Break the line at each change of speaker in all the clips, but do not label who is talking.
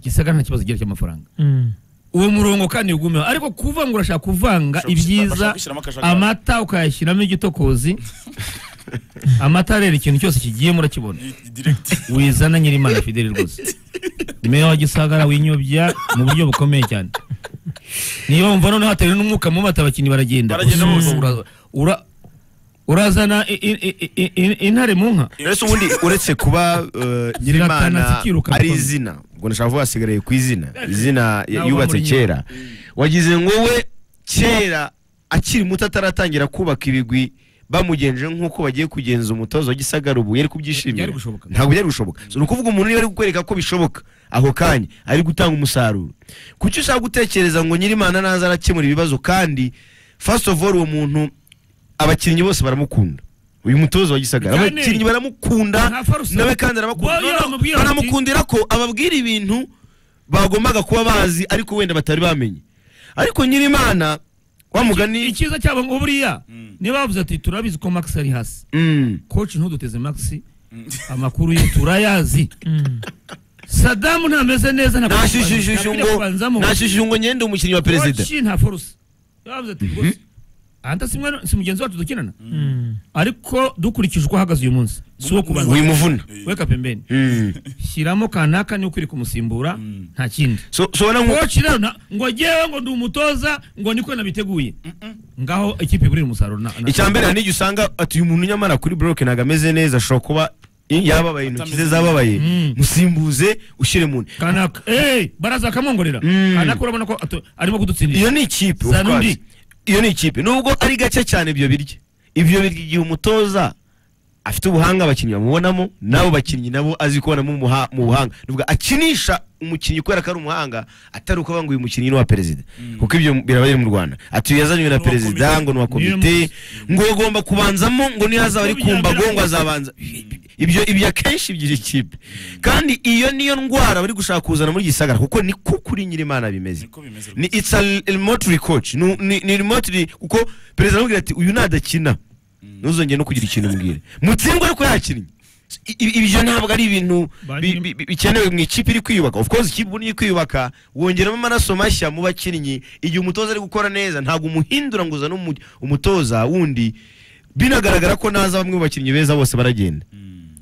gisagara nta kibazo kigira cy'amafaranga uwo murongo kandi ugumeho ariko kuvuga ngo urashaka kuvanga
Ushobora gushyira-
ibyiza
bashaka gushyiramo akajagari.
amata ukayashyiramo igitokozi amata rero ikintu cyose kigiye murakibona
direkiti
wizana nyirimana fideli rwose meya wa gisagara winyobya mu buryo bukomeye cyane niyo wumva noneho hatewe n'umwuka mu mata abakinnyi baragenda
Baragenda bose.
Ura- ura- urazana i- i- i- i- i- intare mu nka
uretse ubundi uretse kuba eh,
Ziratana
nyirimana
zikiruka
ari
mukobwa.
izina ubwo nashaka kuvuga hasigaye ku izina izina
Nawe
yubatse
muri
kera wagize ngo we kera akiri muto ataratangira kubaka ibigwi bamugenje nk'uko bagiye kugenza umutozo wa gisagara ubu yari kubyishimira
Byari gushoboka.
ntabwo byari gushoboka So, ni ukuvuga umuntu niba ari kukwereka ko bishoboka ako kanya ari gutanga umusaruro kuki ushaka gutekereza ngo nyirimana naza arakemura ibibazo kandi first of all uwo muntu abakinnyi bose baramukunda uyu mutozo wa gisagara
Cyane.
abakinnyi baramukunda
Nka Farusa.
nawe kandi arabakunda
Boyo
No, no,
bamubwira bati-
banamukundira ko ababwira ibintu bagombaga kuba bazi ariko wenda batari bamenye ariko nyirimana wa mugani
icyiza cyabo ngo buriya niba bavuze ati turabizi ko max ari hasi
Mm.
koci ntuduteze max amakuru ye turayazi sadamu ntameze neza ntabwo
Nashishishije
ntabwo
ngo-
kubanzamo.
nashishije ngo nyende umukinnyi wa perezida
Koci nta foruse niba bavuze ati rwose anta si mwe- si mugenzi wacu dukinana ariko dukurikije uko ahagaze uyu munsi si uwo kubanza
wimuvuna
weka pembeni
Mm.
shyiramo kanaka niwe ukwiye kumusimbura nta kindi
so so ubona ngo
koci rero na- ngo ngewe ngo ndi umutoza ngo niko nabiteguye ngaho ikipe iburira umusaruro na- na-
icya mbere hari n'igihe usanga ati uyu muntu nyamara kuri buroke ntabwo ameze neza ashobora kuba yababaye intoki ze zababaye
Mm.
musimbuze ushyire mu
kanaka eee baraza akamwongorera
Mm.
kanaka urabona ko atu- arimo kudutsindisha
iyo ni ikipe of
Zanundi.
course. iyo ni ikipe nubwo ari gake cyane ibyo birya ibyo birya igihe umutoza afite ubuhanga abakinnyi bamubonamo n'abo bakinnyi nabo azi kubonamo umuha- mu buhanga nuvuga akinisha umukinnyi kubera ko ari umuhanga atari uko avuga ngo uyu mukinnyi ni uwa perezida kuko ibyo biraba biri mu rwanda ati yazanywe na
Ni uwa
perezida
komite.
ngo ni uwa
Niyo
komite ngo agomba kubanzamo ngo niyazaba ari
Uko
kumbago ngo
byamera
azabanza ibyo ibyo akenshi ibyira ikipe kandi iyo niyo ndwara bari gushaka kuzana muri gisagara kuko niko kuri nyirimana bimeze
niko bimeze
ni it's a remotely coach ni, ni, ni remotely kuko perezida aramubwira ati uyu nadakina ntuzongere no kugira ikintu mbwira mutsindwe ariko yakinnye I- i- ibyo ntabwo ari ibintu bi- bi- bi- bikenewe mu ikipe iri kwiyubaka of course ikipe ubundi iri kwiyubaka wongeramo amaraso mashya mu bakinnyi igihe umutoza ari gukora neza ntabwo umuhindura ngo uzane umu- umutoza wundi binagaragara ko naza bamwe mu bakinnyi beza bose baragenda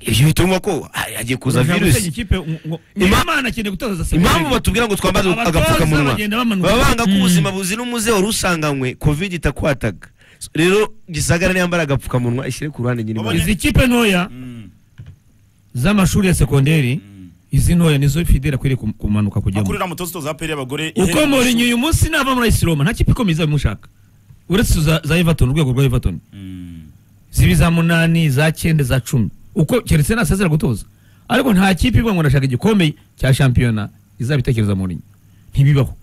ibyo bituma ko ah, hagiye kuza
Ushobora gusenya
virusi
ikipe ngo- ngo-
Ima-
Imana akeneye gutoza Senegal.
impamvu batubwira ngo twambaze
Abatoza
agapfukamunwa
bagenda bamanuka.
baba banga ko ubuzima buzira umuze wari usanganywe covid itakwataga rero gisagara niyambara agapfukamunwa ishyire ku ruhande nyine
izi kipe ntoya z'amashuri ya sekonderi izi ntoya nizo fideli akwiriye kum- kumanuka kujyamo
akurira mutoza utoza aperi y'abagore
uko murinyi uyu munsi nava muri ayisi roma nta kipe ikomeye izaba imushaka uretse izo za za everton urwego rwa everton ziba iza munani za cyenda za cumi uko keretse nasezera gutoza ariko nta kipe ivuga ngo ndashaka igikombe cya shampiyona izaba itekereza murinyi ntibibaho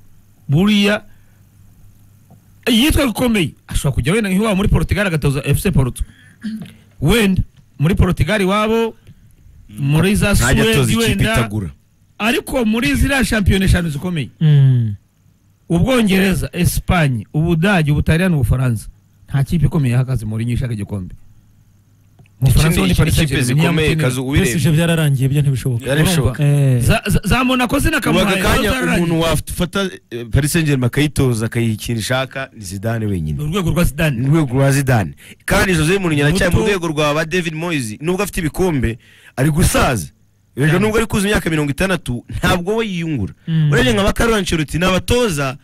buriya yitwa gikomeye ashobora kujya wenda nk'iwabo muri portugal agatoza fc porto wenda muri portugal iwabo muri za
ntajya atoza
suwedi
ikipe
wenda
itagura
ariko muri ziriya shampiyona eshanu zikomeye ubwongereza esipanye ubudage ubutaliyani ubufaransa nta kipe ikomeye ihagaze muri nyinshi ishaka igikombe Mu Bufaransa
Ikindi-
ni Paris
ikipe
Saint-Germain,
zikomeye,
Niyamutinira.
kazu ubu- Ubireba.
byose ibyo byararangiye ibyo ntibishoboka
Byari bishoboka.
Eh.
Za- za- za monako
ubu
zinakamuhaye
aka kanya
zo zararangiye.
umuntu wafata eh, paris saint germain akayitoza akayiha ikintu ishaka ni zidane wenyine
urwego rwa
ni
sidani
urwego rwa zidane kandi jose mourinho aracyari mu
Muto.
rwego rwa ba david moyes nubwo afite ibikombe ari gusaza erega nubwo ari kuza imyaka mirongo itandatu ntabwo we yiyungura
Mm.
urebye nka bakarora ancelotti ni abatoza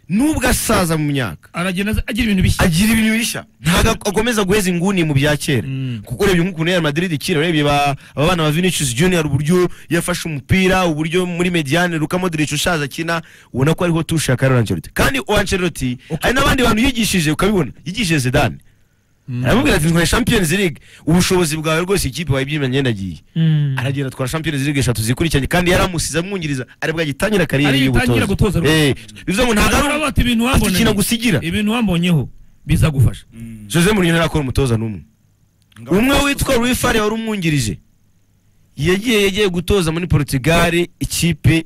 nubwo asaza mu myaka
aragenda aza- agira ibintu bishya
agira ibintu bishya ntabwo akomeza guheza inguni mu bya kera
Mm.
kuko urebye nk'ukuntu Real Madrid ikina urebye ba- aba bana ba Vinicius Junior uburyo yafashe umupira uburyo muri Mediane Luka Modric ushaza akina ubona ko ariho tusha Carlo Ancelotti kandi o Ancelotti hari n'abandi bantu yigishije ukabibona yigishije Zidane aramubwira ati twari Champions League ubushobozi bwawe rwose ikipe wayibyimanye nagiye
Mm.
aragenda atwara Champions League eshatu zikurikiranye kandi yaramusize amwungiriza aribwo agitangira kariyeri
Ariyo itangira gutoza
y'ubutoza
rwose.
eh bivuze ngo ntabwo ari
Urabona bati ibintu
afite
wamboneye
ikintu agusigira
ibintu wambonyeho bizagufasha
Jose Mourinho ntarakora umutoza n'umwe umwe witwa Rui Fari wari umwungirije yagiye yagiye gutoza muri Portugal ikipe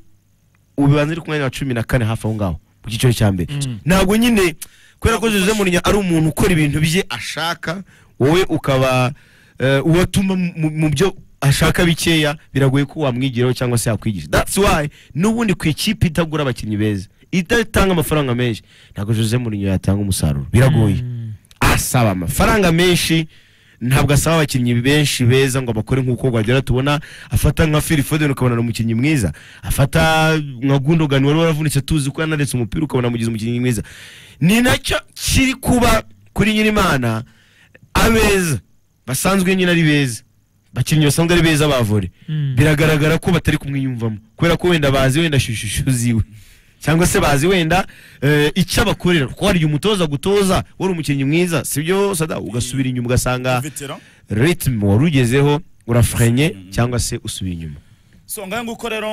ubanza iri ku mwanya wa cumi na kane hafi aho ngaho mu cyiciro cya mbere
Mm.
ntabwo nyine kubera ko Jose Mourinho ari umuntu ukora ibintu bye ashaka wowe ukaba eh, ubatuma mu- mu byo ashaka bikeya biragoye ko wamwigiraho cyangwa se yakwigisha that's why n'ubundi ku ikipe itagura abakinnyi beza idatanga amafaranga menshi ntabwo Jose Mourinho yatanga umusaruro biragoye asaba amafaranga menshi ntabwo asaba abakinnyi benshi beza ngo bakore nk'uko Guardiola tubona afata nka Phil Foden ukabona ni umukinnyi mwiza afata nka Gundogan wari waravunitse tuzi ko yanaretse umupira ukabona amugize umukinnyi mwiza ni nacyo kiri kuba kuri Nyirimana abeza basanzwe nyine ari beza bakinnyi basanzwe ari beza bavore
Mm.
biragaragara ko batari kumwiyumvamo kubera ko wenda bazi wenda shushishu ziwe cyangwa se bazi wenda eh, icyo abakorera kuko hari igihe umutoza gutoza wari umukinnyi mwiza sibyo sada ugasubira inyuma ugasanga
veteran
ritme wari ugezeho urafrenye cyangwa se usubira inyuma
so ngahe nguko rero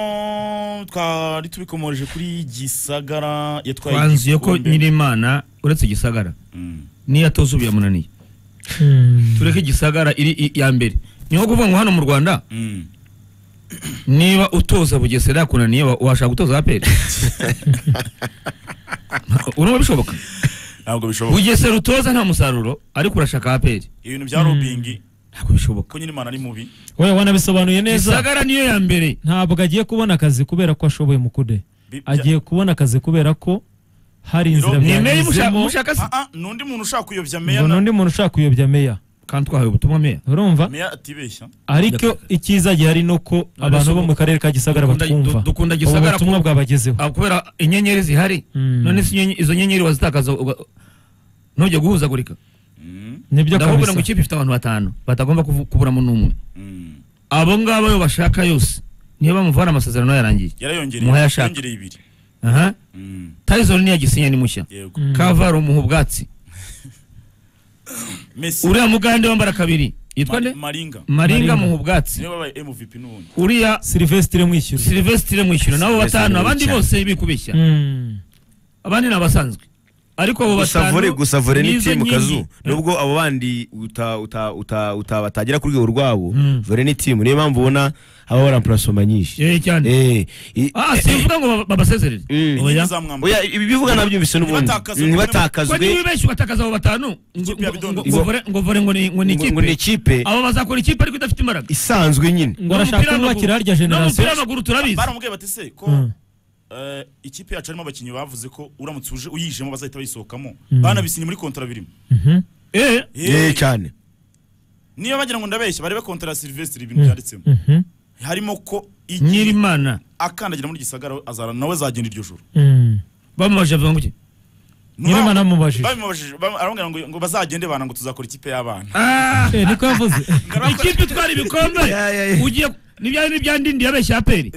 twari tubikomoreje kuri gisagara yatwaye
twanzuye ko
igikombe.
nyirimana uretse igisagara
Mm.
niyo atoza biramunaniye tureke igisagara iri i- iya mbere ni nko kuvuga ngo hano mu rwanda
Mm.
niba utoza bugesera yakunaniye wa- washaka gutoza aperi urumva bishoboka
ntabwo bishoboka
bugesera utoza nta musaruro ariko urashaka aperi
ibintu bya robingi
ntabwo bishoboka
ko nyirimana ari mubi
we wanabisobanuye neza
igisagara niyo ya mbere
ntabwo agiye kubona akazi kubera ko ashoboye mukude
Bi- bya-
agiye kubona akazi kubera ko hari inzira
Ni
ni meya mushaka
byanyuzemo
mushaka se
Ah, ah, n'undi muntu ushaka kuyobya meya
ngo
na-
n'undi muntu ushaka kuyobya meya
kandi twahawe ubutumwa meya
urumva
meya atibeshya
ariko icyiza gihari ni uko abantu bo mu karere ka gisagara
Dukunda-
batwumva
du- dukunda
ubu
Gisagara
butumwa
ku-
bwabagezeho
Ah, kubera inyenyeri zihari
Mm.
none se inyenye- izo nyenyeri wazitakaza uga- ntujye guhuzagurika
Mm,
nibyo
ndakubwira ngo
kabisa
ikipe ifite abantu batanu batagomba kuvu- kuburamo n'umwe
mm.
abo ngabo yo bashaka yose niyo bamuvana amasezerano yarangiye
yarayongereye
Muhe ashaka.
yarayongereye ibiri
aha
Mm,
tayizoni niyo yagisinya ni mushya
yego
Mm.
kavaro umuha ubwatsi
mesi
uriya mugande wambara kabiri yitwa
Ma-
nde
maringa
maringa
Maringa.
muha ubwatsi
niwe wabaye mvp n'ubundi
uriya
silvestre mwishyura
silvestre mwishyura nabo
Sylvestre
batanu abandi
Mwishyura.
bose bikubeshya
Mm.
abandi ni abasanzwe ariko abo
gusavore
batanu
gusavore ni
nizo
timu
nkingi.
kazu nubwo abo bandi uta- uta- uta- utabatagira ku rwego rwabo
Mm.
vore ni timu niyo mpamvu ubona haba baramparasoma nyinshi
Eh, cyane
Eh, i-
ah simvuga ngo baba- babasezerere
Mm.
oya
Ntibazamwambara.
Oya, ibi bivuga nabyumvise n'ubundi
Ntibatakazwe.
ko niba
ntibatakazwe
ibeshye ugatakaza abo batanu ngo-
Ikipe ya
ngo-
Bidongo.
ngo vore- ngo vore ngo ni- ngo ni
ngo ngo
ikipe
ni ikipe
abo bazakora ikipe ariko idafite imbaraga
isanzwe nyine
ngo arashaka kubakira harya generasiyo
n'umupira w'amaguru turabizi
baramubwiye bati se ko
Mm.
eh, ikipe yacu harimo abakinnyi bavuze ko uramutse uje uyijemo bazahita bayisohokamo
Mm.
banabisinye muri kontara birimo
Mhm.
eh
Eh, cyane
niyo bagira ngo ndabeshya barebe kontara ya silvestre ibintu byanditsemo
Mhm.
harimo ko igihe
nyirimana
akandagira muri gisagara azara nawe azagenda iryo joro
Mm.
bamubaje avuga ngo iki
Nyirimana amubajije.
bamubajije bam- aramubwira ngo ngo bazagende bana ngo tuzakora ikipe y'abana
Ah,
Eh, niko yavuze
ikipe itwara ibikombe
Ya, ya, ya.
ugiye nibya nibya ndindi yabeshya aperi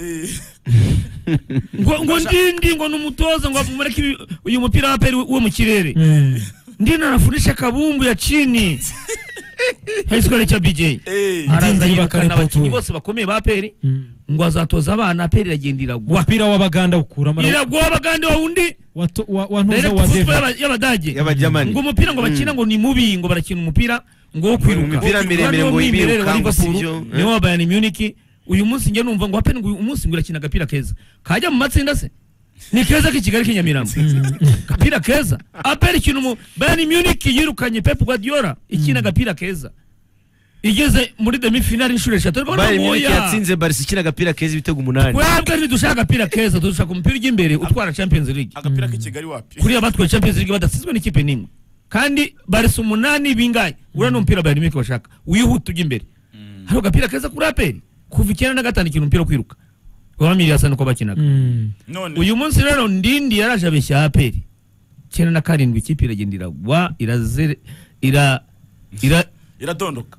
ngo ngo ndindi ngo numutoza ngo mureke ibi- uyu mupira wa aperi wo mu kirere
Mm.
ndindi anafunisha kabumbu ya chini high cha BJ
Eh,
Ndindi
arazayirukana
bakareka
abakinnyi
tu.
bose bakomeye ba aperi
Mm.
ngo azatoza abana aperi iragenda iragwa
umupira w'abaganda ukuramo
iragwa bagande wa wundi
wato- wa- wa ntuza
direct
wa
football
deva
y'aba- y'abadage
y'abajyamani
ngo umupira ngo bakina ngo ni mubi ngo barakina umupira ngo wo kwiruka
Imipira miremire ngo
Kandi
yimirire
wa
ukanga,
Liverpool,
sibyo?
niwo wa Bayern Munich uyu munsi njye numva ngo hapeni ngo uyu munsi ngo irakina agapira keza kajya mu matsinda se ni keza k'i Kigali k'i Nyamirambo agapira keza apeni ikintu mu Bayern Munich yirukanye Pep Guardiola ikina agapira keza igeze muri demi finale inshuro eshatu ariko
bayern munich
oya.
yatsinze barisi ikina agapira keza ibitego umunani
twebwe ntidushaka agapira keza dushaka umupira ujya imbere utwara Champions League
agapira k'i kigali wapi
kuriya batwaye Champions League badatsinzwe n'ikipe n'imwe kandi barisa umunani bingahe uriya ni umupira Bayern Munich bashaka wihuta ujya imbere hari agapira keza kuri aperi kuva icyenda na gatanu ikintu umupira wo kwiruka wamiriye asa nuko bakinaga
Mm.
none
uyu munsi rero ndindi yaraje abeshya aperi icyenda na karindwi ikipe iragenda iragwa irazere ira ira
iradondoka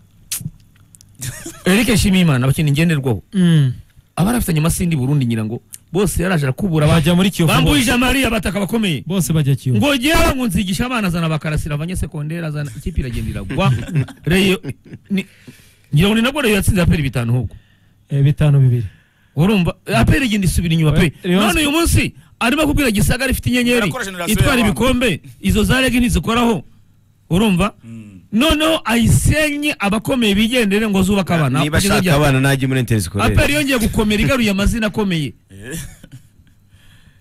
Eric Shimimana abakinnyi ngenderwaho
Mm.
abarafitanye amasindi Burundi ngira ngo bose yaraje arakubura
bajya muri kiyovu
bambuje
bose.
amari abataka bakomeye
bose bajya kiyovu
ngo ngewe ngo nzigisha abana azana bakarasira abanyesekonderi azana ikipe iragenda iragwa reyo ni- ngira ngo ni nabwo reyo yatsinze aperi bitanu ahubwo
Eh, bitanu bibiri
urumva aperi igenda isubira inyuma pe
Rayon
none uyu munsi arimo kubwira gisagara ifite inyenyeri
Barakora generasiyo
itwara
y'abana.
ibikombe izo za rege ntizikoraho urumva
Mm.
noneho ayisenye abakomeye bigendere ngo zubake abana
niba
kugeza
ashaka
ryari?
abana najya muri interineti
aperi yongeye gukomera igaruye amazina akomeye
Eh,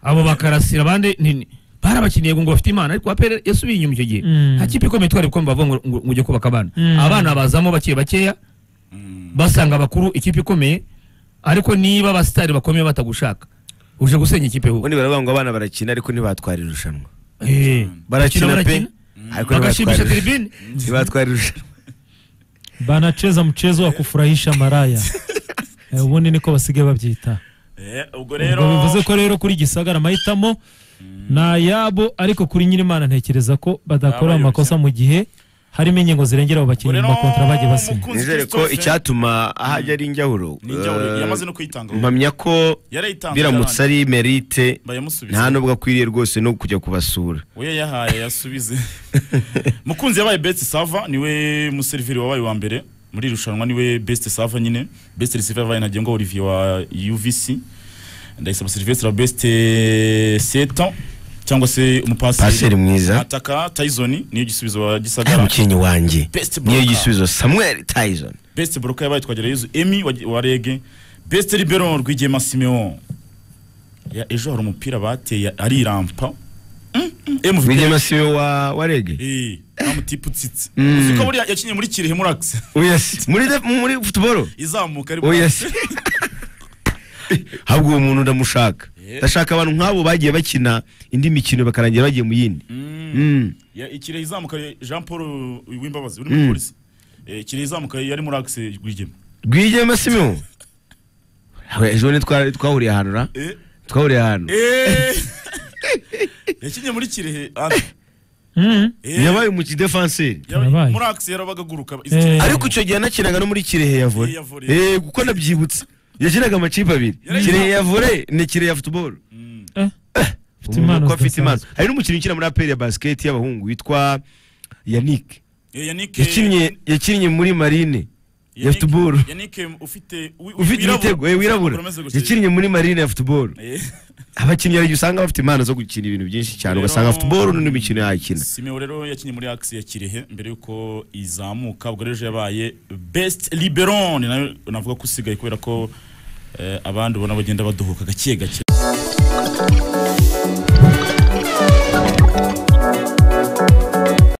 abo bakarasira abandi ni- ni- barabakiniye ngo bafite imana ariko apere yasubiye inyuma icyo gihe
Mm.
nta kipe ikomeye itwara ibikombe bavuga ngo ngo- ngo ujye kubaka abana
Mm.
abana bazamo bake bakeya
mm.
basanga abakuru ikipe ikomeye ariko niba abasitari bakomeye batagushaka uje gusenya ikipe hubu
ubundi baravuga ngo abana barakina ariko ntibatwara irushanwa
Eh,
barakina pe
barakina,
ariko
bagashimisha
ntibatwara irushanwa.
tiribine
ntibatwara irushanwa
banacheza mchezo wa kufurahisha maraya Eh, ubundi niko basigaye babyita
Eh, ubwo
ubwo
rero
bivuze ko rero kuri gisagara amahitamo ni ayabo ariko kuri nyirimana ntekereza ko badakora
Abayobozi.
amakosa mu gihe harimo ingingo zirengera abo bakinnyi mu makontara bagiye basinya
Mukunzi
nizere ko
Christophe,
icyatuma ahajya ari injyahuro
Ni injyahuro,
eh,
yamaze no kuyitangaho.
mpamya ko
yarayitanze
biramutse
yarangije.
ari merite
Bayamusubiza.
nta nubwo akwiriye rwose no kujya kubasura
we yayahaye yasubize mukunzi yabaye best sava niwe museriveri wabaye wa mbere muri iri rushanwa niwe best sava nyine best receiver yabaye ntagengwa olivier wa uvc ndayisaba silvestre wa best setan cyangwa se
Paseri
umupaseri
mwiza.
ataka tyson niyo gisubizo wa
nta
gisagara
mukinnyi wanjye
Best
niyo
blocker.
gisubizo samuel tyson
best broka yabaye twagerayezu emi wa, wa rege best libero rwigema simeon Ya- ejo hari umupira bateye arirampa Mm, mm, MVP.
rwigema siwe wa wa rege
Eh, amutipe utsitse
Mm.
uzi ko buriya yakinnye muri kirehe murax
Yes. muri de- muri futuboro
izamuka ari
yes. ahubwo uwo muntu ndamushaka
Yeah.
ndashaka abantu nk'abo bagiye bakina indi mikino bakarangira bagiye mu yindi
Mm.
Mm.
Ya- ikirehe izamuka jean paul wimbabazi uri muri
Mm.
polisi Eh, ikirehe izamuka yari murax rwigema
rwigema simeon We, ejo ni twa- twahuriye ahantu ra
Eh,
twahuriye ahantu
eh. yakinnye muri kirehe ah,
Mhm.
eh,
yabaye umukidefanseri
yaba-
Yabaye.
murax yarabaga aguruka izi
Eh.
Kirehe-
ariko icyo gihe anakinaga no muri kirehe ya vore
Ya volley.
Eh, kuko nabyibutse yakinaga amakipe abiri
Yari-
kirehe ya vore na kirehe ya futuboro
Mm.
Eh, impano
umuntu uko afite impano
zidasanzwe.
hari n'umukinnyi ukina muri aperi ya basiketi y'abahungu witwa yannick
Eh, yannick
yakinnye yakinnye muri marine ya
Yannick-
futuboro
Yannick ufite wi-
ufite
wirabura.
ibitego eh, wirabura
Uramaze gusa-
yakinnye muri marine ya futuboro
Eh,
abakinnyi hari igihe usanga bafite impano zo gukina ibintu byinshi cyane
Rero-
ugasanga futuboro n'indi mikino yakina
Simeo rero yakinnye muri Axe ya Kirehe mbere yuko izamuka ubwo rero ejo yabaye best liberon nayo navuga ko usigaye kubera ko eh, abandi ubona bagenda baduhuka gake gake